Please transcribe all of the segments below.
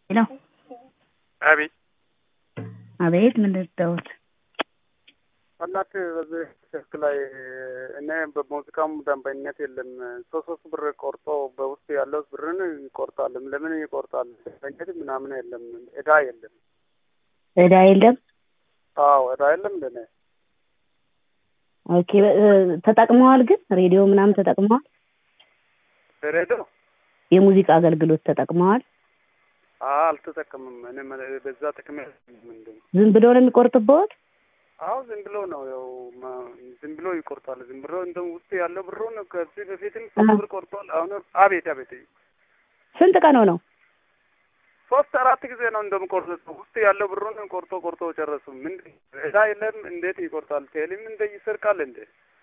ሄሎ አቤት አቤት ምን ልርዳዎት? እናትህ በዚህ ስልክ ላይ እኔ በሙዚቃም ደንበኝነት የለም ሶስት ሶስት ብር ቆርጦ በውስጥ ያለው ብርን ይቆርጣል። ለምን ይቆርጣል? ደንበኝነት ምናምን የለም፣ እዳ የለም። እዳ የለም። አዎ እዳ የለም። ለኔ ኦኬ ተጠቅመዋል። ግን ሬዲዮ ምናምን ተጠቅመዋል። ሬዲዮ የሙዚቃ አገልግሎት ተጠቅመዋል። አልተጠቀምም። እኔ በዛ ጥቅም ምንድን ዝም ብሎ ነው የሚቆርጥበት። አዎ ዝም ብሎ ነው ያው ዝም ብሎ ይቆርጣል። ዝም ብሎ እንደ ውስጥ ያለው ብሩን ከዚህ በፊትም ሶስት ብር ቆርጧል። አሁን አቤት አቤት ስንት ቀን ሆነው? ሶስት አራት ጊዜ ነው እንደምቆርጥ ውስጥ ያለው ብሩን ቆርጦ ቆርጦ ጨረሱ። ምን እዳ የለም እንዴት ይቆርጣል? ቴሌም እንደ ይሰርቃል እንዴ?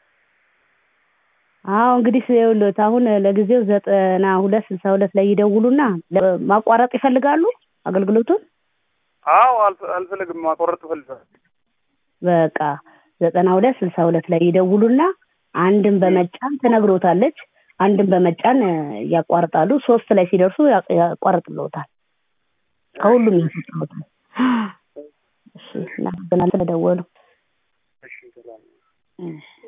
አዎ እንግዲህ ይኸውልዎት አሁን ለጊዜው ዘጠና ሁለት ስልሳ ሁለት ላይ ይደውሉና ማቋረጥ ይፈልጋሉ አገልግሎቱን? አዎ አልፈልግም፣ ማቋረጥ እፈልጋለሁ። በቃ ዘጠና ሁለት ስልሳ ሁለት ላይ ይደውሉና አንድን በመጫን ትነግሮታለች። አንድን በመጫን ያቋርጣሉ። ሶስት ላይ ሲደርሱ ያቋርጥልዎታል። ከሁሉም ያስወጣዎታል። እሺ እናመሰግናለን ስለደወሉ። እሺ ሰላም። እሺ